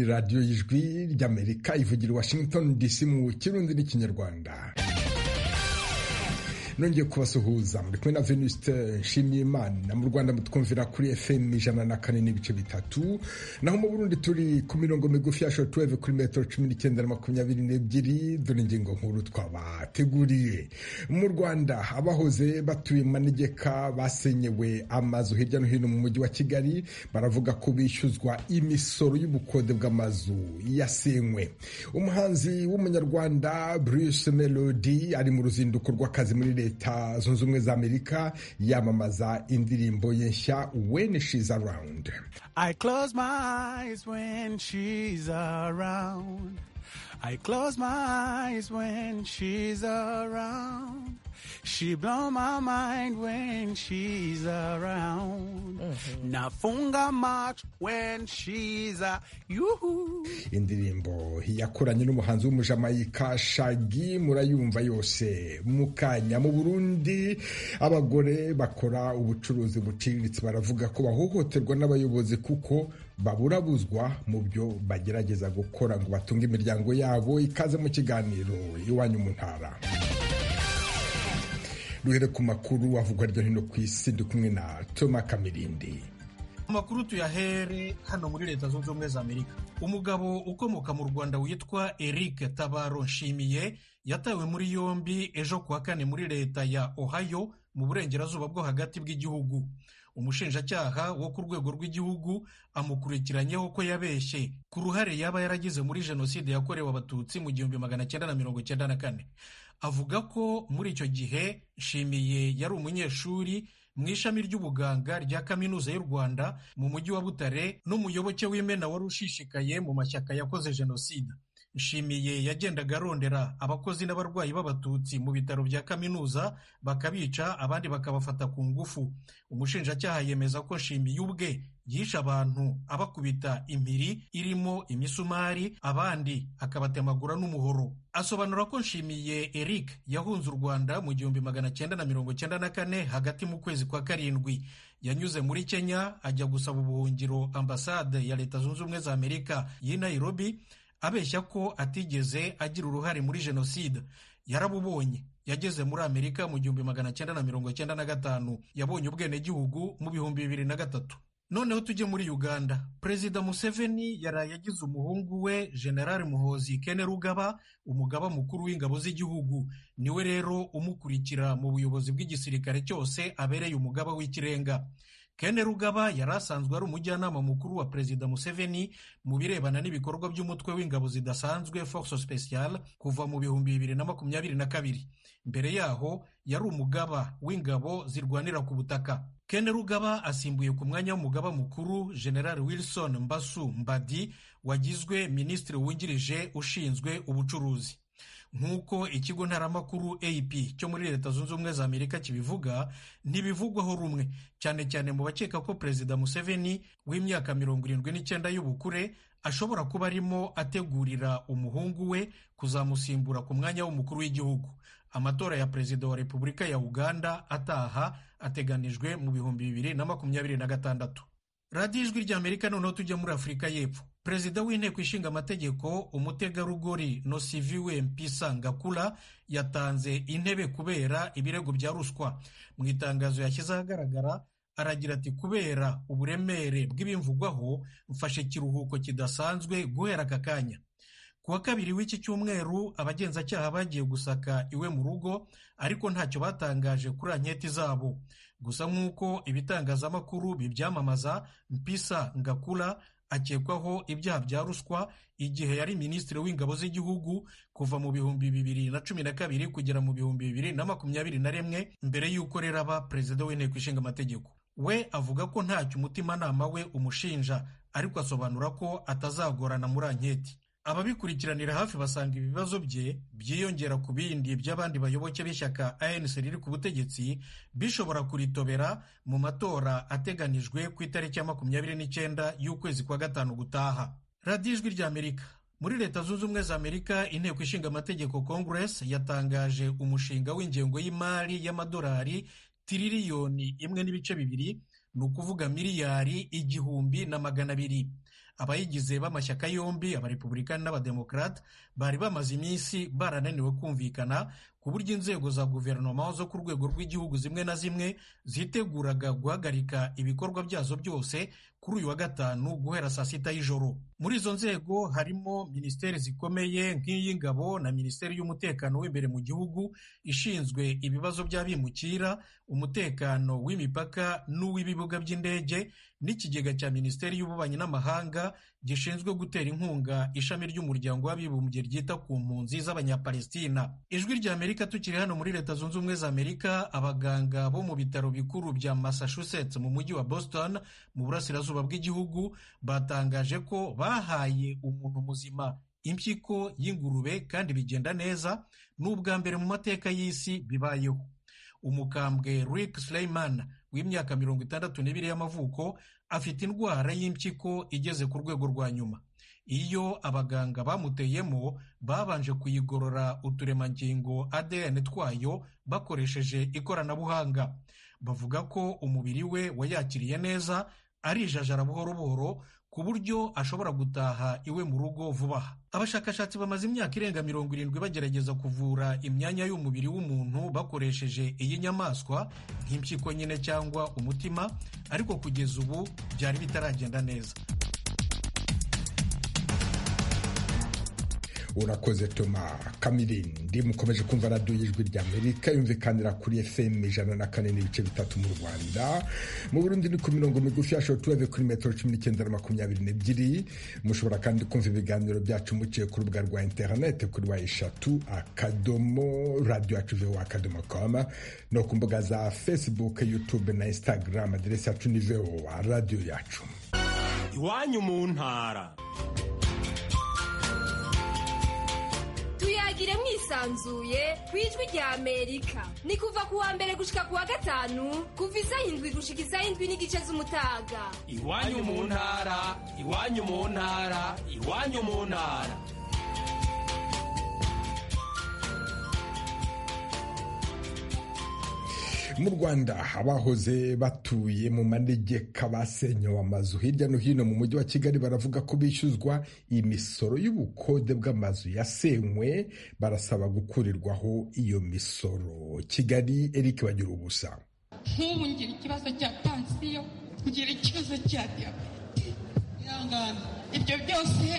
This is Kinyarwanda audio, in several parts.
radiyo y'ijwi ry'amerika ivugira i washington dc mu kirundi n'ikinyarwanda nongeye kubasuhuza muri kumwe na venuste nshimyimana mu rwanda mutwumvira kuri fm ijana na kane n'ibice bitatu naho mu burundi turi ku mirongo migufi ya shortwave kuri metero cumi n'icyenda na makumyabiri n'ebyiri dore ingingo nkuru twabateguriye mu rwanda abahoze batuye mu manegeka basenyewe amazu hirya no hino mu mujyi wa kigali baravuga ko bishyuzwa imisoro y'ubukode bw'amazu yasenywe umuhanzi w'umunyarwanda bruce melody ari mu ruzinduko rw'akazi muri leta zunze ubumwe za amerika yamamaza indirimbo ye nshya when she's around I close my eyes when she's around. I close my eyes when she's around. She blow my mind when she's around. Nafunga macho when she's a you. indirimbo yakoranye n'umuhanzi w'umujamayika shagi murayumva yose mu kanya mu burundi abagore bakora ubucuruzi buciriritse baravuga ko bahohoterwa n'abayobozi kuko baburabuzwa mu byo bagerageza gukora ngo batunge imiryango yabo ikaze mu kiganiro iwanyu mu ntara duhere ku makuru avugwa hirya no hino ku isi ndi kumwe na toma kamirindi amakuru tuyahere hano muri leta zunze ubumwe za amerika umugabo ukomoka mu rwanda witwa eric tabaro nshimiye yatawe muri yombi ejo kuwa kane muri leta ya ohio mu burengerazuba bwo hagati bw'igihugu umushinjacyaha wo ku rwego rw'igihugu amukurikiranyeho ko yabeshye ku ruhare yaba yaragize muri jenoside yakorewe abatutsi mu gihumbi magana cyenda na mirongo cyenda na kane avuga ko muri icyo gihe nshimiye yari umunyeshuri mu ishami ry'ubuganga rya kaminuza y'u rwanda mu mujyi wa butare n'umuyoboke w'imena wari ushishikaye mu mashyaka yakoze jenoside nshimiye yagendaga arondera abakozi n'abarwayi b'abatutsi mu bitaro bya kaminuza bakabica abandi bakabafata ku ngufu umushinjacyaha yemeza ko nshimiye ubwe yishe abantu abakubita impiri irimo imisumari abandi akabatemagura n'umuhoro asobanura ko nshimiye eric yahunze u rwanda mu gihumbi magana cyenda na mirongo cyenda na kane hagati mu kwezi kwa karindwi yanyuze muri kenya ajya gusaba ubuhungiro ambasade ya leta zunze ubumwe za amerika y'i nairobi abeshya ko atigeze agira uruhare muri jenoside yarabubonye yageze muri amerika mu gihumbi magana cyenda na mirongo cyenda na gatanu yabonye ubwenegihugu mu bihumbi bibiri na gatatu noneho tujye muri uganda perezida museveni yaraye agize umuhungu we generali muhozi kene rugaba umugaba mukuru w'ingabo z'igihugu niwe rero umukurikira mu buyobozi bw'igisirikare cyose abereye umugaba w'ikirenga Kene Rugaba yari asanzwe ari umujyanama mukuru wa Perezida Museveni mu birebana n'ibikorwa by'umutwe w'ingabo zidasanzwe Force Speciale kuva mu bihumbi bibiri na makumyabiri na kabiri. Mbere yaho yari umugaba w'ingabo zirwanira ku butaka. Kene Rugaba asimbuye ku mwanya w'umugaba mukuru General Wilson Mbasu Mbadi wagizwe minisitiri wungirije ushinzwe ubucuruzi. nk'uko ikigo ntaramakuru AP cyo muri leta zunze ubumwe za amerika kibivuga ntibivugwaho rumwe cyane cyane mu bakeka ko perezida museveni w'imyaka mirongo irindwi n'icyenda y'ubukure ashobora kuba arimo ategurira umuhungu we kuzamusimbura ku mwanya w'umukuru w'igihugu amatora ya perezida wa repubulika ya uganda ataha ateganijwe mu bihumbi bibiri na makumyabiri na gatandatu radiyo ijwi rya amerika noneho tujya muri afurika y'epfo perezida w'inteko ishinga amategeko umutegarugori nosiviwe mpisa ngakura yatanze intebe kubera ibirego bya ruswa mu itangazo yashyize ahagaragara aragira ati kubera uburemere bw'ibimvugwaho mfashe ikiruhuko kidasanzwe guhera aka kanya ku wa kabiri w'iki cyumweru abagenzacyaha bagiye gusaka iwe mu rugo ariko ntacyo batangaje kuri anketi zabo gusa nk'uko ibitangazamakuru bibyamamaza mpisa ngakura akekwaho ibyaha bya ruswa igihe yari minisitiri w'ingabo z'igihugu kuva mu bihumbi bibiri na cumi na kabiri kugera mu bihumbi bibiri na makumyabiri na rimwe mbere y'uko rero aba perezida w'inteko ishinga amategeko we avuga ko ntacyo umutimanama we umushinja ariko asobanura ko atazagorana muri anketi ababikurikiranira hafi basanga ibibazo bye byiyongera ku bindi by'abandi bayoboke b'ishyaka anc riri ku butegetsi bishobora kuritobera mu matora ateganijwe ku itariki ya makumyabiri n'icyenda y'ukwezi kwa gatanu gutaha radiyo ijwi rya amerika muri leta zunze ubumwe za amerika inteko ishinga amategeko congress yatangaje umushinga w'ingengo y'imari y'amadolari tiririyoni imwe n'ibice bibiri ni ukuvuga miliyari igihumbi na magana abiri abayigize b'amashyaka yombi abarepublikani n'abademokarate bari bamaze iminsi barananiwe kumvikana ku buryo inzego za guverinoma zo ku rwego rw'igihugu zimwe na zimwe ziteguraga guhagarika ibikorwa byazo byose kuri uyu wa gatanu guhera saa sita y'ijoro muri izo nzego harimo minisiteri zikomeye nk'iy'ingabo na minisiteri y'umutekano w'imbere mu gihugu ishinzwe ibibazo by'abimukira umutekano w'imipaka n'uw'ibibuga by'indege n'ikigega cya minisiteri y'ububanyi n'amahanga gishinzwe gutera inkunga ishami ry'umuryango w'abibumbye ryita ku mpunzi z'abanyapalestina ijwi rya amerika tukiri hano muri leta zunze ubumwe za amerika abaganga bo mu bitaro bikuru bya massachusetts mu mujyi wa boston mu burasirazuba bw'igihugu batangaje ko bahaye umuntu muzima impyiko y'ingurube kandi bigenda neza ni ubwa mbere mu mateka y'isi bibayeho umukambwe rick sleiman w'imyaka mirongo itandatu n'ibiri y'amavuko afite indwara y'impyiko igeze ku rwego rwa nyuma iyo abaganga bamuteyemo babanje kuyigorora uturemangingo adn twayo bakoresheje ikoranabuhanga bavuga ko umubiri we wayakiriye neza arijajara buhoro buhoro ku buryo ashobora gutaha iwe mu rugo vuba aha abashakashatsi bamaze imyaka irenga mirongo irindwi bagerageza kuvura imyanya y'umubiri w'umuntu bakoresheje iyi nyamaswa nk'impyiko nyine cyangwa umutima ariko kugeza ubu byari bitaragenda neza urakoze toma kamirindi mukomeje kumva radiyo y'ijwi ry'amerika yumvikanira kuri fm ijana na kane n'ibice bitatu mu rwanda mu burundi ni ku mirongo migufi ya shotuweve kuri metero cumi n'icyenda na makumyabiri n'ebyiri mushobora kandi kumva ibiganiro byacu muciye ku rubuga rwa interinete kuri wa eshatu akadomo radiyo yacu vewa akadomo koma no ku mbuga za facebook youtube na instagram aderesi yacu ni vewa radiyo yacu iwanyu mu ntara tuyagire mwisanzuye ku ijwi rya amerika ni kuva ku wa mbere gushika ku wa gatanu kuva isaha indwi gushika isaha indwi n'igice z'umutaga iwanyu mu ntara iwanyu mu ntara iwanyu mu ntara mu rwanda abahoze batuye mu manegeka basenyewe amazu hirya no hino mu mujyi wa kigali baravuga ko bishyuzwa imisoro y'ubukode bw'amazu yasenywe barasaba gukurirwaho iyo misoro kigali eric bagira ubusa nk'ubu ngira ikibazo cya pansiyo ngira ikibazo cya diyabete ihangane ibyo byose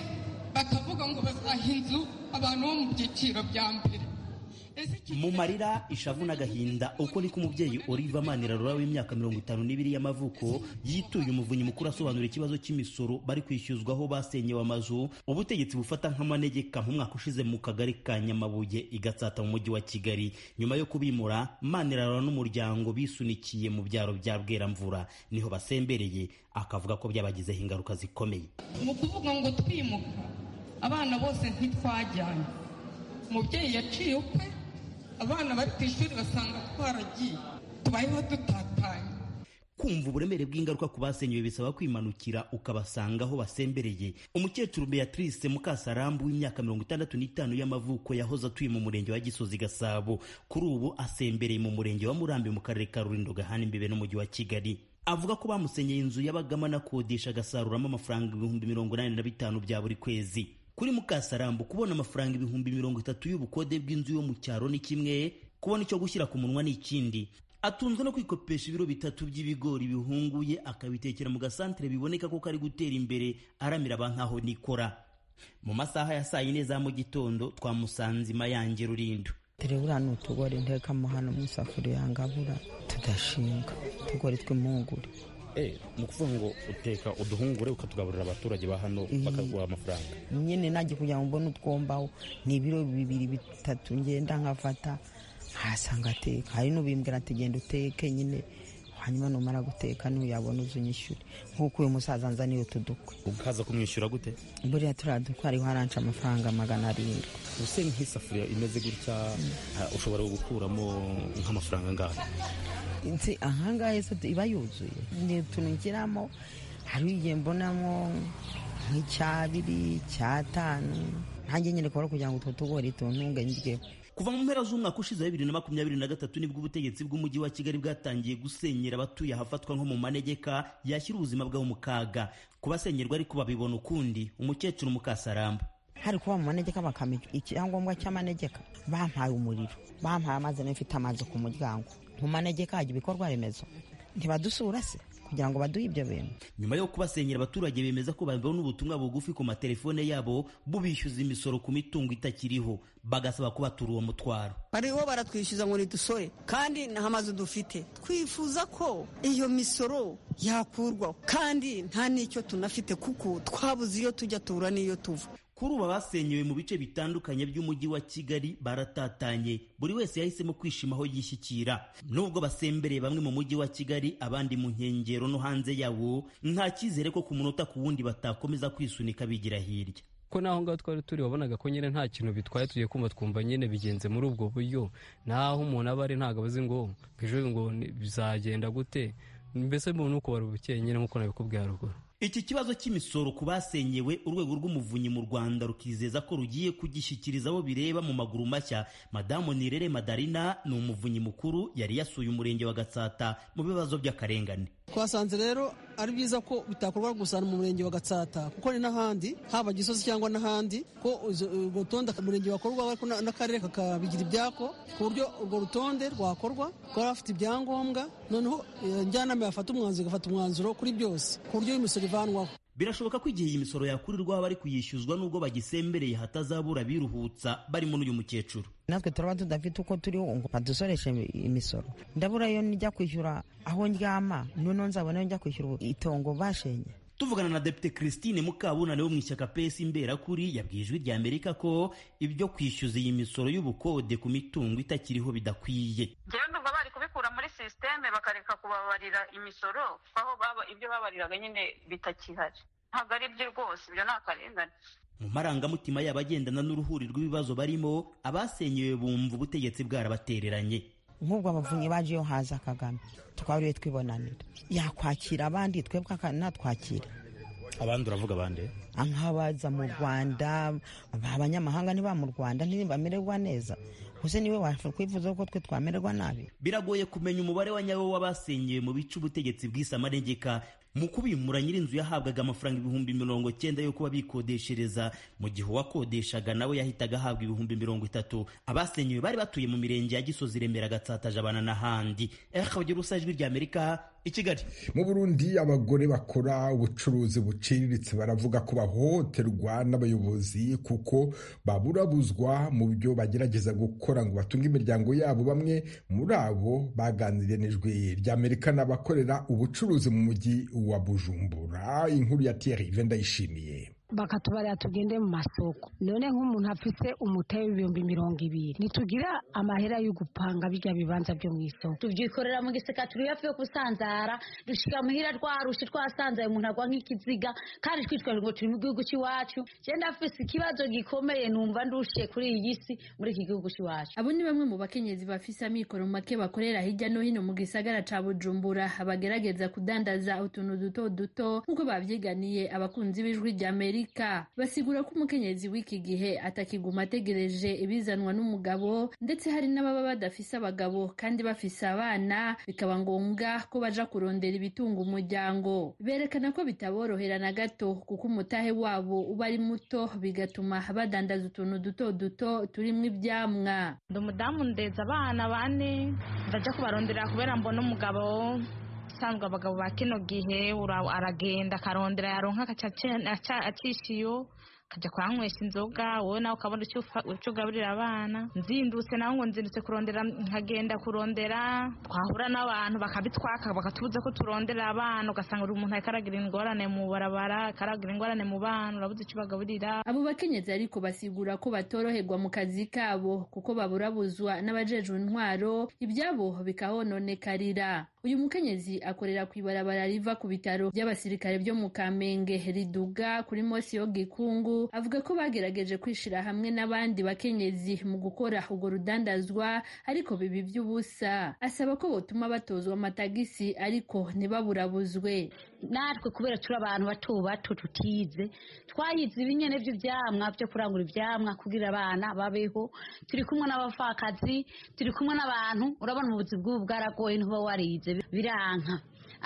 bakavuga ngo bazaha inzu abantu bo mu byiciro bya mbere mu marira ishavu n'agahinda uko niko umubyeyi Oliva Manirarora w'imyaka mirongo itanu n'ibiri y'amavuko yituye umuvunyi mukuru asobanura ikibazo cy'imisoro bari kwishyuzwaho basenyewe amazu ubutegetsi bufata nk'amanegeka mu mwaka ushize mu kagari ka Nyamabuye igatsata mu mujyi wa Kigali nyuma yo kubimura Manirarora n'umuryango bisunikiye mu byaro bya Bweramvura niho basembereye akavuga ko byabagizeho ingaruka zikomeye mu kuvuga ngo twimuka abana bose ntitwajyanye umubyeyi yaciye ukwe abana bari ku ishuri basanga twaragiye tubayeho dutatanye kumva uburemere bw'ingaruka ku basenyewe bisaba kwimanukira ukabasanga aho basembereye umukecuru beatrice mukasarambu w'imyaka mirongo itandatu n'itanu y'amavuko yahoze atuye mu murenge wa gisozi gasabo kuri ubu asembereye mu murenge wa murambi mu karere ka rulindo gahana imbibe n'umujyi wa kigali avuga ko bamusenyeye inzu yabagamo anakodesha agasaruramo amafaranga ibihumbi mirongo inani na bitanu bya buri kwezi kuri mukasarambu kubona amafaranga ibihumbi mirongo itatu y'ubukode bw'inzu yo mu cyaro ni kimwe kubona icyo gushyira ku munwa ni ikindi atunzwe no kwikopesha ibiro bitatu by'ibigori bihunguye akabitekera mu gasantere biboneka ko kari gutera imbere aramira ba nkaho nikora mu masaha ya saa yine za mu gitondo twamusanze imayange rurindo turebura ni utugori ntekamo hano mu isafuriya ngabura tudashinga utugori tw'impungure ni ukuvuga ngo uteka uduhungure ukatugaburira abaturage ba hano bakaguha amafaranga nyine nanjye kugira ngo mbone utwombaho ni ibiro bibiri bitatu ngenda nkafata nkahasanga ateka hari n'ubimbwira ati genda uteke nyine hanyuma numara guteka n'uyabona uzi unyishyure nk'uko uyu musaza nzaniye utu dukwe ukaza kumwishyura gute buriya turiya dukwe hariho haranca amafaranga magana arindwi ubuse nk'isafuriya imeze gutya ha, ushobora gukuramo nk'amafaranga angahe nzi ahangaha se iba yuzuye ni utuntu ngeramo hari igihe mbonamo nk'icyabiri cyatanu ntange nyine kubara kugira ngo utwo tugori tuntunge ndyeho kuva mu mpera z'umwaka ushize wa bibiri na makumyabiri na gatatu nibwo ubutegetsi bw'umujyi wa kigali bwatangiye gusenyera abatuye ahafatwa nko mu manegeka yashyira ubuzima bwabo mu kaga kubasenyerwa ariko babibona ukundi umukecuru mukasaramba hari kuba mu manegeka bakamenya icyangombwa cy'amanegeka bampaye umuriro bampaye amazi n'ifite amazi ku muryango mu manegeka hajya ibikorwa remezo ntibadusura se kugira ngo baduhe ibyo bintu nyuma yo kubasenyera abaturage bemeza ko babona ubutumwa bugufi ku matelefone yabo bubishyuza imisoro ku mitungo itakiriho bagasaba ko batura uwo mutwaro bariho baratwishyuza ngo nidusore kandi nta mazu dufite twifuza ko iyo misoro yakurwaho kandi nta n'icyo tunafite kuko twabuze iyo tujya tura n'iyo tuva kuri ubu abasenyewe mu bice bitandukanye by'umujyi wa kigali baratatanye buri wese yahisemo kwishima aho yishyikira nubwo basembereye bamwe mu mujyi wa kigali abandi mu nkengero no hanze yawo nta cyizere ko ku munota ku wundi batakomeza kwisunika bigira hirya ko naho ngaho twari turi wabonaga ko nyine nta kintu bitwaye tugiye kumva twumva nyine bigenze muri ubwo buryo naho umuntu aba ari ntabwo azi ngo ejo ngo bizagenda gute mbese mbona uko wari ubukeye nyine nk'uko nabikubwiye haruguru iki kibazo cy'imisoro ku basenyewe urwego rw'umuvunyi mu rwanda rukizeza ko rugiye kugishyikiriza abo bireba mu maguru mashya madamu nirere madarina ni umuvunyi mukuru yari yasuye umurenge wa gatsata mu bibazo by'akarengane twasanze rero ari byiza ko bitakorwa gusa mu murenge wa gatsata kuko ni n'ahandi haba gisozi cyangwa n'ahandi ko urwo rutonde umurenge wakorwa ariko n'akarere kakabigira ibyako ku buryo urwo rutonde rwakorwa rwari afite ibyangombwa noneho njyanama yafata umwanzuro igafata umwanzuro kuri byose ku buryo imisoro birashoboka ko igihe iyi misoro yakurirwaho abari kuyishyuzwa n'ubwo bagisembereye hatazabura biruhutsa barimo n'uyu mukecuru natwe turaba tudafite uko turiho ngo badusoreshe imisoro ndabura yo nijya kwishyura aho ndyama noneho nzabona yo njya kwishyura itongo bashenye tuvugana na depite christine mukabunane wo mu ishyaka pesi imberakuri yabwiye ijwi rya amerika ko ibyo kwishyuza iyi misoro y'ubukode ku mitungo itakiriho bidakwiye ndumva bari kubikura muri sisiteme bakareka kubabarira imisoro aho ibyo babariraga nyine bitakihari ntabwo ari byo rwose ibyo ni akarengane mu marangamutima y'abagendana n'uruhuri rw'ibibazo barimo abasenyewe bumva ubutegetsi bwarabatereranye nk'ubwo abavunyi baje iyo haza kagame twariwe twibonanira yakwakira abandi twebwe natwakira abandi uravuga abandi nk'abaza mu rwanda abanyamahanga niba mu rwanda ntibamererwa neza gusa niwe wakwifuza ko twe twamererwa nabi biragoye kumenya umubare wa nyawo w'abasenyewe mu bice ubutegetsi bw'isi amanegeka mu kubimura nyir'inzu yahabwaga amafaranga ibihumbi mirongo cyenda yo kuba bikodeshereza mu gihe uwakodeshaga nawe yahitaga ahabwa ibihumbi mirongo itatu abasenyewe bari batuye mu mirenge ya gisozi remera gatsata jabana n'ahandi ehakabagira ubusa ijwi rya amerika i kigali mu burundi abagore bakora ubucuruzi buciriritse baravuga ko bahohoterwa n'abayobozi kuko baburabuzwa mu byo bagerageza gukora ngo batunge imiryango yabo bamwe muri abo baganiriye n'ijwi ry'amerika n'abakorera ubucuruzi mu mujyi wa Bujumbura inkuru ya Thierry Vendayishimiye bakatubarira tugende mu masoko none nk'umuntu afite umutari w'ibihumbi mirongo ibiri ntitugira amahera yo gupanga bijya bibanza byo mu isoko tubyikorera mu giseka turiyavuye kusanzara dushika muhira rwarushe twasanzaye umuntu agwa nk'ikiziga kandi twitwaje ngo turi mu gihugu cy'iwacu genda afite ikibazo gikomeye numva ndushiye kuri iyi si muri iki gihugu cy'iwacu abo ni bamwe mu bakenyezi bafise amikoro make bakorera hirya no hino mu gisagara ca bujumbura bagerageza kudandaza utuntu duto duto nk'uko bavyiganiye abakunzi b'ijwi rya amerika basigura ko umukenyezi w'iki gihe atakiguma ategereje ibizanwa n'umugabo ndetse hari n'ababa badafise abagabo kandi bafise abana bikaba ngombwa ko baja kurondera ibitunga umuryango berekana ko bitaborohera na gato kuko umutahe wabo uba ari muto bigatuma badandaza utuntu duto duto turimwo ibyamwa ndi umudamu ndeza abana bane ndaja kubarondera kubera mbona umugabo usanzwe abagabo ba kino gihe aragenda akarondera yaronka acishiyo akajya kuhanywesha inzoga wowe nawe ukabona icyo ugaburira abana nzindutse nawe ngo nzindutse kurondera nkagenda kurondera twahura n'abantu bakabitwaka bakatubuza ko turondera abana ugasanga uri umuntu akaragira ingorane mu barabara akaragira ingorane mu bana urabuze icyo bagaburira abo bakenyezi ariko basigura ko batoroherwa mu kazi kabo kuko baburabuzwa n'abajejwe intwaro ibyabo bikahononekarira uyu mukenyezi akorera ku ibarabara riva ku bitaro by'abasirikare byo mu kamenge riduga kuri mosi yo gikungu avuga ko bagerageje kwishira hamwe n'abandi bakenyezi mu gukora urwo rudandazwa ariko bibi by'ubusa asaba ko botuma batozwa amatagisi ariko ntibaburabuzwe natwe kubera turi abantu bato bato tutize twayize ibinyene by'ibyamwa byo kurangura ibyamwa kugira abana babeho turi kumwe n'abapfakazi turi kumwe n'abantu urabona ubuzi bw'ubu bwaragoye ntuba warize biranka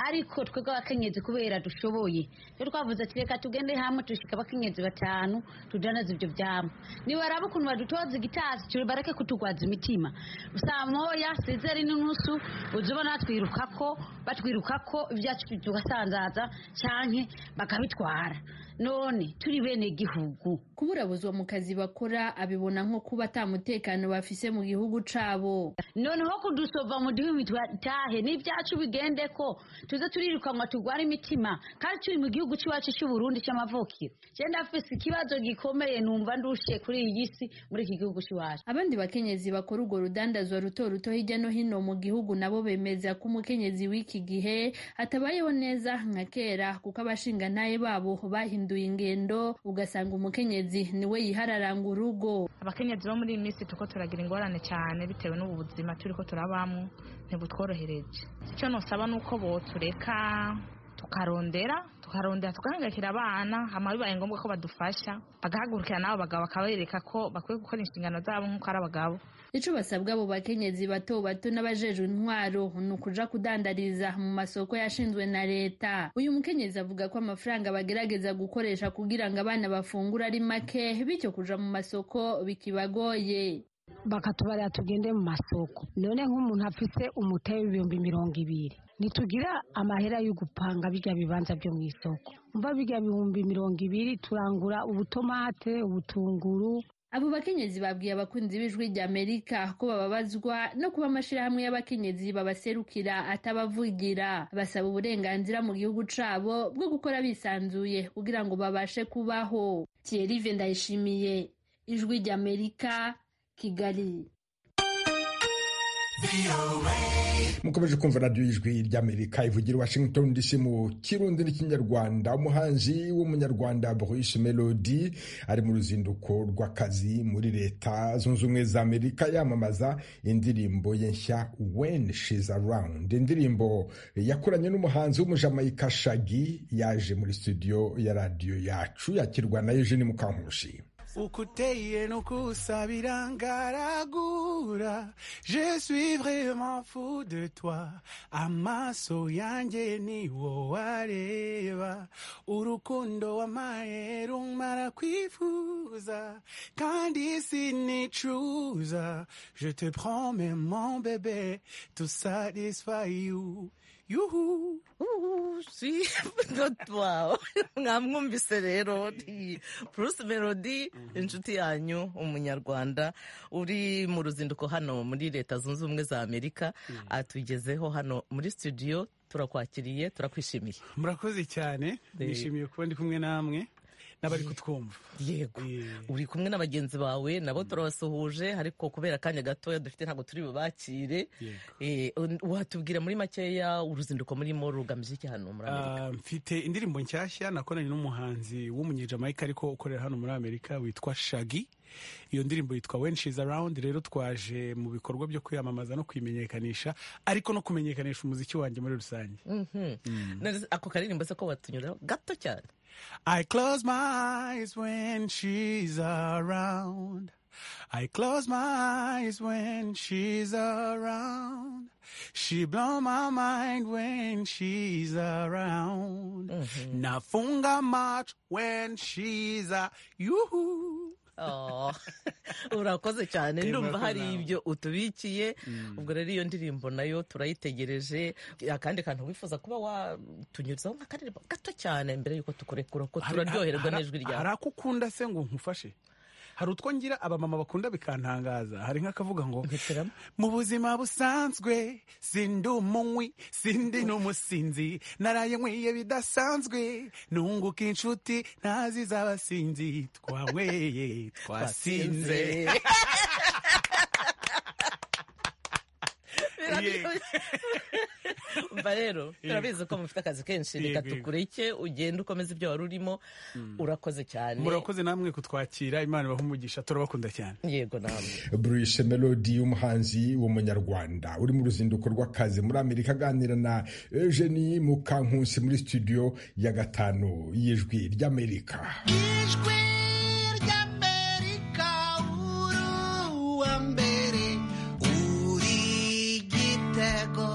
ariko twebwe abakenyezi kubera dushoboye rero twavuze ati reka tugende hamwe dushika abakenyezi batanu tudanaze ibyo byama nibaraba ukuntu badutoza igitasi turi bareke kutugwaza imitima saa moya sizeri n'inusu uzi ubona twiruka ko batwiruka ko ibyacu tugasanzaza cyangwa bakabitwara none turi bene gihugu kuburabuzwa mu kazi bakora abibona nko kuba atamutekano bafise mu gihugu cabo noneho kudusova mu gihugu twatahe n'ibyacu bigende ko tuze turirukanwa turwara imitima kandi turi mu gihugu cy'iwacu cy'uburundi cy'amavukiro cyenda afise ikibazo gikomeye numva ndushe kuri iyi si muri iki gihugu cy'iwacu abandi bakenyezi bakora urwo rudandazwa ruto ruto hirya no hino mu gihugu nabo bemeza ko umukenyezi w'iki gihe atabayeho neza nka kera kuko abashingantahe babo bahinduye ingendo ugasanga umukenyezi niwe yihararanga urugo abakenyezi bo muri iyi minsi turiko turagira ingorane cyane bitewe n'ubu buzima turiko turabamwo ntibutworohereje icyo nosaba ni uko botureka tukarondera tukarondera tugahangayikira abana hama bibaye ngombwa ko badufasha bagahagurukira n'abo bagabo bakabereka ko bakwiye gukora inshingano zabo nk'uko ari abagabo ico basabwa abo bakenyezi bato bato n'abajejwe intwaro ni ukuja kudandariza mu masoko yashinzwe na leta uyu mukenyezi avuga ko amafaranga bagerageza gukoresha kugira ngo abana bafungura ari make bityo kuja mu masoko bikibagoye bakatubarira tugende mu masoko none nk'umuntu afite umuteye w'ibihumbi mirongo ibiri ntitugira amahera yo gupanga bijya bibanza byo mu isoko mva bijya bihumbi mirongo ibiri turangura ubutomate ubutunguru abo bakenyezi babwiye abakunzi b'ijwi ry'amerika ko bababazwa no kuba amashirahamwe y'abakenyezi babaserukira atabavugira basaba uburenganzira mu gihugu cabo bwo gukora bisanzuye kugira ngo babashe kubaho thierry ndayishimiye ijwi ry'amerika kigali mukomeje kumva radiyo y'ijwi ry'amerika ivugira i washington dc mu kirundi n'ikinyarwanda umuhanzi w'umunyarwanda boris melody ari mu ruzinduko rw'akazi muri leta zunze ubumwe za amerika yamamaza indirimbo ye nshya when she's around indirimbo yakoranye n'umuhanzi w'umujamayika shagi yaje muri studio ya radiyo yacu yakirwa na eugene mukankushi ukuteye n'ukusabira ngaragura je suis vraiment fou de toi amaso yanjye ni wo wareba urukundo wamaye rumara kwifuza kandi sinicuza je te promets mon bébé to satisfy you yuhu si wow mwamwumvise rero ni bruce melody inshuti yanyu umunyarwanda uri mu ruzinduko hano muri leta zunze ubumwe za amerika atugezeho hano muri studio turakwakiriye turakwishimiye murakoze cyane nishimiye kuba ndi kumwe namwe n'abari kutwumva yego uri kumwe na bagenzi bawe nabo turabasuhuje ariko kubera akanya gatoya dufite ntabwo turi bubakire watubwira muri makeya uruzinduko murimo rugamije iki hano muri amerika mfite indirimbo nshyashya nakoranye n'umuhanzi w'umunyejamayika ariko ukorera hano muri amerika witwa shagi iyo ndirimbo yitwa when she's around rero twaje mu bikorwa byo kwiyamamaza no kuyimenyekanisha ariko no kumenyekanisha umuziki wanjye muri rusange ako karirimbo se ko watunyura gato cyane I close my eyes when she's around I close my eyes when she's around. She blow my mind when she's around. Nafunga much when she's a you. urakoze cyane ndumva hari ibyo utubikiye ubwo rero iyo ndirimbo nayo turayitegereje akandi kantu wifuza kuba watunyurizaho nk'akaririmbo gato cyane mbere y'uko tukurekura ko turaryoherwa n'ijwi ryawe hari ako ukunda se ngo nkufashe hari utwo ngira abamama bakunda bikantangaza hari nk'akavuga ngo mu buzima busanzwe sindi umunywi sindi n'umusinzi naraye nkwiye bidasanzwe nunguka inshuti ntazi z'abasinzi twanyweye twasinze umva rero turabizi ko mufite akazi kenshi reka Yego, yego. tukureke ugende ukomeze ibyo wari urimo urakoze cyane murakoze namwe kutwakira imana ibahe umugisha turabakunda cyane yego namwe Bruce Melody umuhanzi w'umunyarwanda uri mu ruzinduko rw'akazi muri Amerika aganira na Eugenie Mukankusi muri studio ya gatanu y'ijwi ry'Amerika ijwi ry'amerika uri uwa mbere uri igitego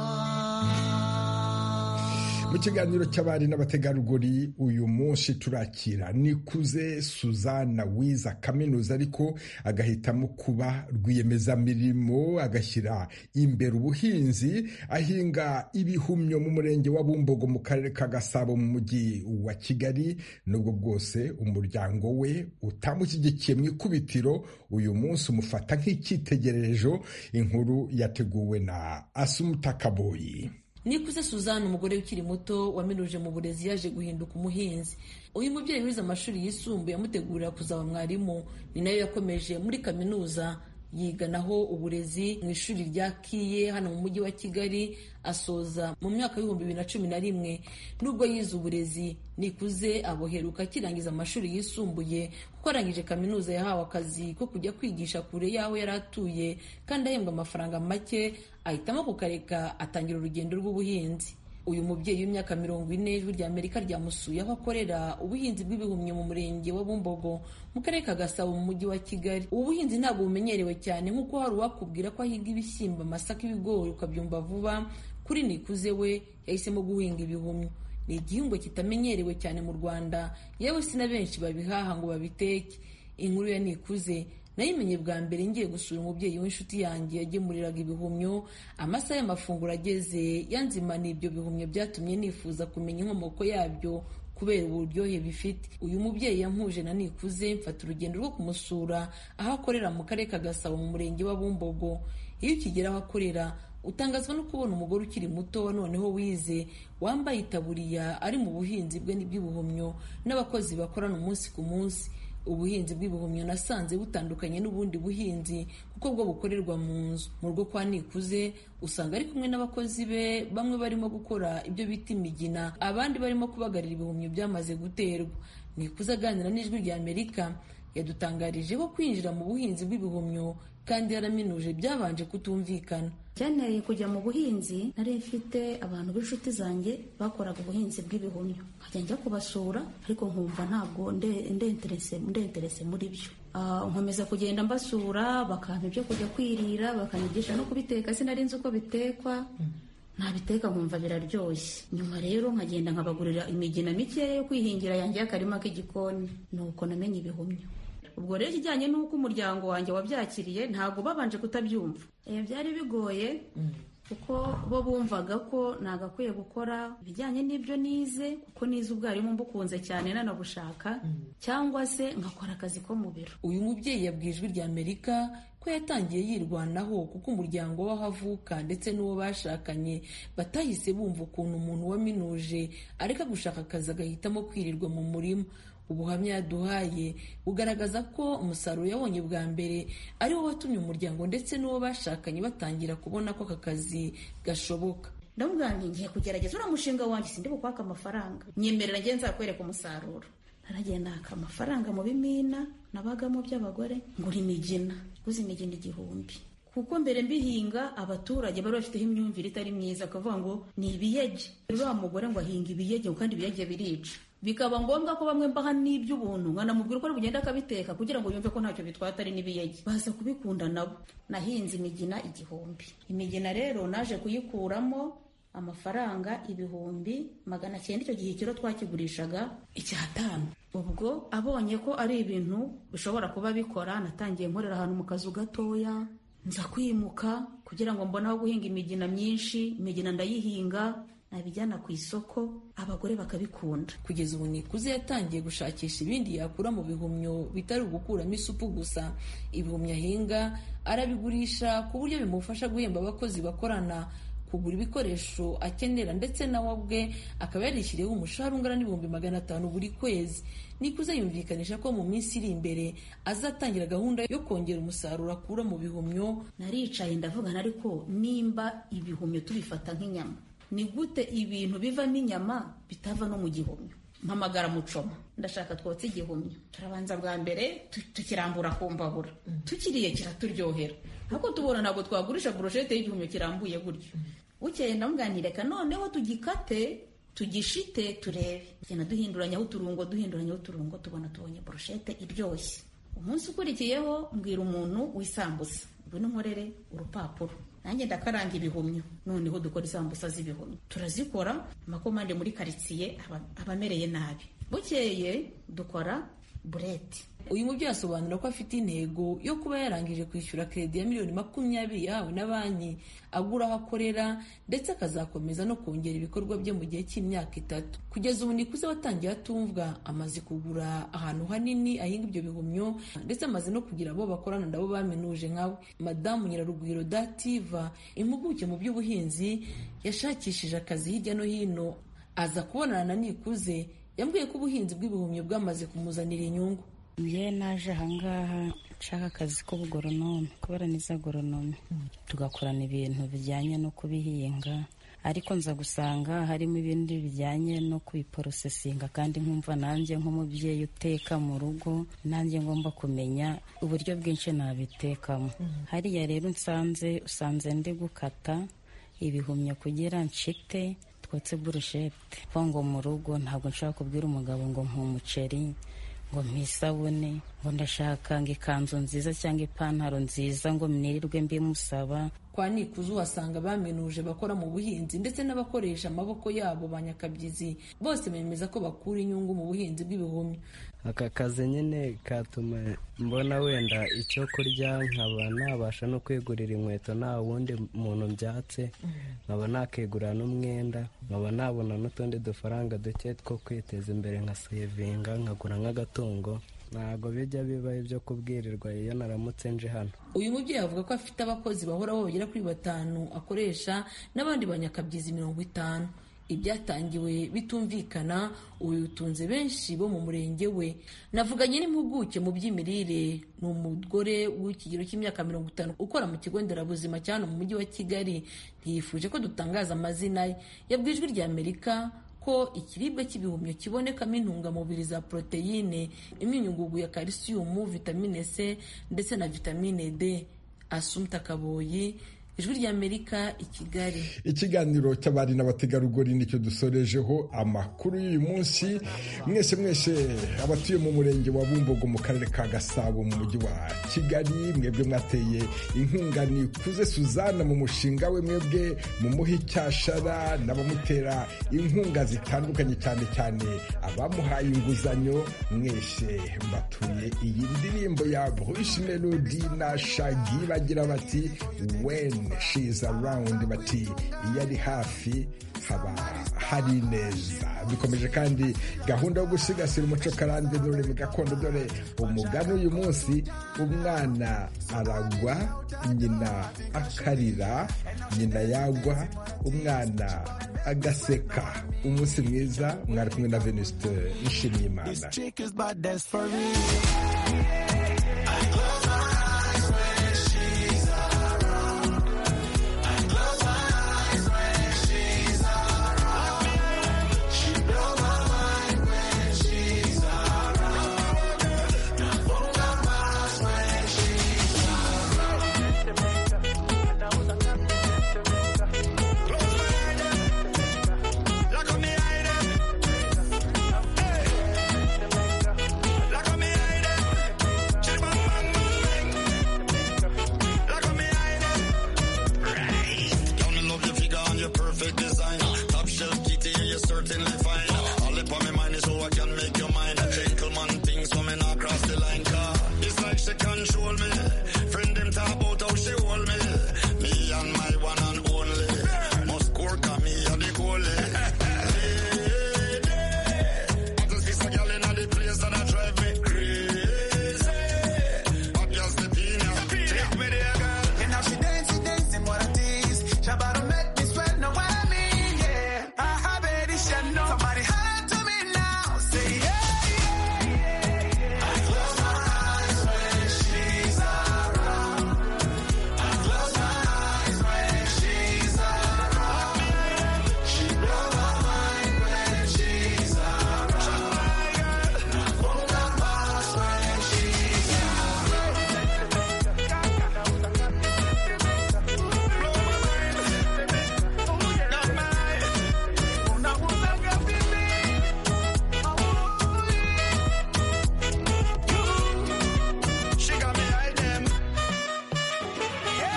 mu kiganiro cy'abari n'abategarugori uyu munsi turakira nikuze suzana wiza kaminuza ariko agahitamo kuba rwiyemezamirimo agashyira imbere ubuhinzi ahinga ibihumyo mu murenge wa bumbogo mu karere ka gasabo mu mujyi wa kigali nubwo bwose umuryango we utamushyigikiye mu ikubitiro uyu munsi umufata nk'icyitegererezo inkuru yateguwe na asumutakaboyi nikuze suzanne umugore ukiri muto waminuje mu burezi yaje guhinduka umuhinzi uyu mubyeyi wize amashuri yisumbuye amutegurira kuzaba mwarimu ni nayo yakomeje muri kaminuza yiganaho uburezi mu ishuri rya kiye hano mu mujyi wa kigali asoza mu mwaka w'ibihumbi bibiri na cumi na rimwe nubwo yize uburezi nikuze aboheruka akirangiza amashuri yisumbuye kuko arangije kaminuza yahawe akazi ko kujya kwigisha kure y'aho yari atuye kandi ahembwa amafaranga make ahitamo kukareka atangira urugendo rw'ubuhinzi uyu mubyeyi w'imyaka mirongo ine ijwi rya amerika ryamusuye aho akorera ubuhinzi bw'ibihumyo mu murenge wa bumbogo mu karere ka gasabo mu mujyi wa kigali ubu buhinzi ntabwo bumenyerewe cyane nk'uko hari uwakubwira ko ahiga ibishyimbo amasaka ibigori ukabyumva vuba kuri nikuze we yahisemo guhinga ibihumyo ni igihingwa kitamenyerewe cyane mu rwanda yewe si na benshi babihaha ngo babiteke inkuru ya nikuze nayimenye bwa mbere ngiye gusura umubyeyi w'inshuti yanjye yagemuriraga ibihumyo amasaha y'amafunguro ageze yanzimana ibyo bihumyo byatumye nifuza kumenya inkomoko yabyo kubera uburyohe bifite uyu mubyeyi yampuje na nikuze mfata urugendo rwo kumusura aho akorera mu karere ka gasabo mu murenge wa bumbogo iyo ukigera aho akorera utangazwa no kubona umugore ukiri muto wa noneho wize wambaye itaburiya ari mu buhinzi bwe n'ibw'ibihumyo n'abakozi bakorana umunsi ku munsi ubuhinzi bw'ibihumyo nasanze butandukanye n'ubundi buhinzi kuko bwo bukorerwa mu nzu mu rugo kwa nikuze usanga ari kumwe n'abakozi be bamwe barimo gukora ibyo bita imigina abandi barimo kubagarira ibihumyo byamaze guterwa nikuze aganira n'ijwi rya amerika yadutangarije ko kwinjira mu buhinzi bw'ibihumyo kandi yaraminuje byabanje kutumvikana Byanteye kujya mu buhinzi nari mfite abantu b'inshuti zanjye bakoraga ubuhinzi bw'ibihumyo nkajya njya kubasura ariko nkumva ntabwo nde- ndenterese ndenterese muri byo Ah, nkomeza kugenda mbasura bakampa ibyo kujya kwirira bakanyigisha no kubiteka sinari nzi uko bitekwa nabiteka nkumva biraryoshye nyuma rero nkagenda nkabagurira imigina mikeya yo kwihingira yanjye y'akarima k'igikoni nuko namenye ibihumyo ubwo rero ikijyanye n'uko umuryango wanjye wabyakiriye ntabwo babanje kutabyumva Eh, byari bigoye kuko bo bumvaga ko nagakwiye gukora ibijyanye n'ibyo nize kuko nize ubwarimu mbukunze cyane nanabushaka cyangwa se ngakora akazi ko mu biro uyu mubyeyi yabwiye ijwi rya amerika ko yatangiye yirwanaho kuko umuryango w'aho avuka ndetse n'uwo bashakanye batahise bumva ukuntu umuntu waminuje areka gushaka akazi agahitamo kwirirwa mu murima ubuhamya yaduhaye bugaragaza ko umusaruro yabonye bwa mbere ari wo watumye umuryango ndetse n'uwo bashakanye batangira kubona ko aka kazi gashoboka ndamubwira nti ngiye kugerageza uriya mushinga wanjye sindi bukwaka amafaranga nyemerera njye nzakwereka umusaruro naragenda naka amafaranga mu bimina nabagamo by'abagore ngura imigina guza imigina igihumbi kuko mbere mbihinga abaturage bari bafiteho imyumvire itari myiza akavuga ngo ni ibiyege uriya mugore ngo ahinga ibiyege kandi ibiyege birica bikaba ngombwa ko bamwe mbaha n'iby'ubuntu nkanamubwira uko bugenda akabiteka kugira ngo yumve ko ntacyo bitwata ari n'ibiyege baza kubikunda nabo nahinze imigina igihumbi imigina rero naje kuyikuramo amafaranga ibihumbi magana cyenda icyo gihe ikiro twakigurishaga icyatanu ubwo abonye ko ari ibintu bishobora kuba bikora natangiye nkorera ahantu mu kazu gatoya nza kwimuka kugira ngo mbone aho guhinga imigina myinshi imigina ndayihinga nabijyana ku isoko abagore bakabikunda kugeza ubu nikuze yatangiye gushakisha ibindi yakura mu bihumyo bitari ugukuramo isupu gusa ibihumyo ahinga arabigurisha ku buryo bimufasha guhemba abakozi bakorana kugura ibikoresho akenera ndetse nawe ubwe akaba yarishyiriyeho umushahara ungana n'ibihumbi magana atanu buri kwezi nikuze yumvikanisha ko mu minsi iri imbere azatangira gahunda yo kongera umusaruro akura mu bihumyo naricaye ndavugana ariko nimba ibihumyo tubifata nk'inyama ni gute ibintu bivamo inyama bitava no mu gihumyo mpamagara mucoma ndashaka twotse igihumyo turabanza bwa mbere tu- tukirambura ku mbabura tukiriye kiraturyohera ariko tubona ntabwo twagurisha burushete y'igihumyo kirambuye gutyo bukeye ndamubwira reka noneho tugikate tugishite turebe tugenda duhinduranyaho uturungo duhinduranyaho uturungo tubona tubonye burushete iryoshye umunsi ukurikiyeho mbwira umuntu w'isambusa ngwino unkorere urupapuro nanjye ndakaranga ibihumyo noneho dukora isambusa z'ibihumyo turazikora amakomande muri karitsiye aba- aba amereye nabi bukeye dukora bureti uyu mubyeyi asobanura ko afite intego yo kuba yarangije kwishyura kredi ya miliyoni makumyabiri yahawe na banki agura aho akorera ndetse akazakomeza no kongera ibikorwa bye mu gihe cy'imyaka itatu kugeza ubu nikuze watangiye atumvwa amaze kugura ahantu hanini ahinga ibyo bihumyo ndetse amaze no kugira abo bakorana nabo baminuje nkawe madamu nyirarugwiro dativa impuguke mu by'ubuhinzi yashakishije akazi hirya no hino aza kubonana na nikuze yambwiye ko ubuhinzi bw'ibihumyo bwamaze kumuzanira inyungu njye naje ahangaha nshaka akazi k'ubugoronome kubera niza goronome tugakorana ibintu bijyanye no kubihinga ariko nza gusanga harimo ibindi bijyanye no kubiporosesinga kandi nkumva nanjye nk'umubyeyi uteka mu rugo nanjye ngomba kumenya uburyo bwinshi nabitekamo hariya rero nsanze usanze ndi gukata ibihumyo kugira nshite twotse burushete kuko ngo mu rugo ntabwo nshaka kubwira umugabo ngo nk'umuceri ngo mpisabune ngo ndashaka ngo ikanzu nziza cyangwa ipantaro nziza ngo mwirirwe mbimusaba kwa nikuze uhasanga baminuje bakora mu buhinzi ndetse n'abakoresha amaboko yabo ba nyakabyizi bose bemeza ko bakura inyungu mu buhinzi bw'ibihumyo aka kazi nyine katuma mbona wenda icyo kurya nkaba nabasha no kwegurira inkweto nta wundi muntu mbyatse nkaba nakegura n'umwenda nkaba nabona n'utundi dufaranga duke two kwiteza imbere nka sevinga nkagura nk'agatungo ntabwo bijya biba ibyo kubwirirwa iyo naramutse nje hano uyu mubyeyi avuga ko afite abakozi bahoraho bagera kuri batanu akoresha n'abandi banyakabyizi mirongo itanu ibyatangiwe bitumvikana ubu bitunze benshi bo mu murenge we navuganye n'impuguke mu by'imirire ni umugore w'ikigero cy'imyaka mirongo itanu ukora mu kigo nderabuzima cya hano mu mujyi wa kigali ntiyifuje ko dutangaza amazina ye yabwiye ijwi rya amerika ko ikiribwa cy'ibihumyo kibonekamo intungamubiri za poroteyine imyunyungugu ya kalisiyumu vitamine c ndetse na vitamine d asumta kaboyi ijwi rya amerika i kigali ikiganiro cy'abari n'abategarugori nicyo dusorejeho amakuru y'uyu munsi mwese mwese abatuye mu murenge wa bumbogo mu karere ka gasabo mu mujyi wa kigali mwebwe mwateye inkunga nikuze suzana mu mushinga we mwebwe mu muhe icyashara n'abamutera inkunga zitandukanye cyane cyane abamuhaye inguzanyo mwese mbatuye iyi ndirimbo ya bruce melody na shagi bagira bati when she is around bati iyo ari hafi haba hari neza dukomeje kandi gahunda yo gusigasira umuco karande n'ururimi gakondo dore umugani uyu munsi umwana aragwa nyina akarira nyina yagwa umwana agaseka umunsi mwiza mwari kumwe na venuste nshimye imana Chick is my that's for real. Down in love your figure and your perfect design. Top shelf kitty and you're certainly fine. All up on my mind is so I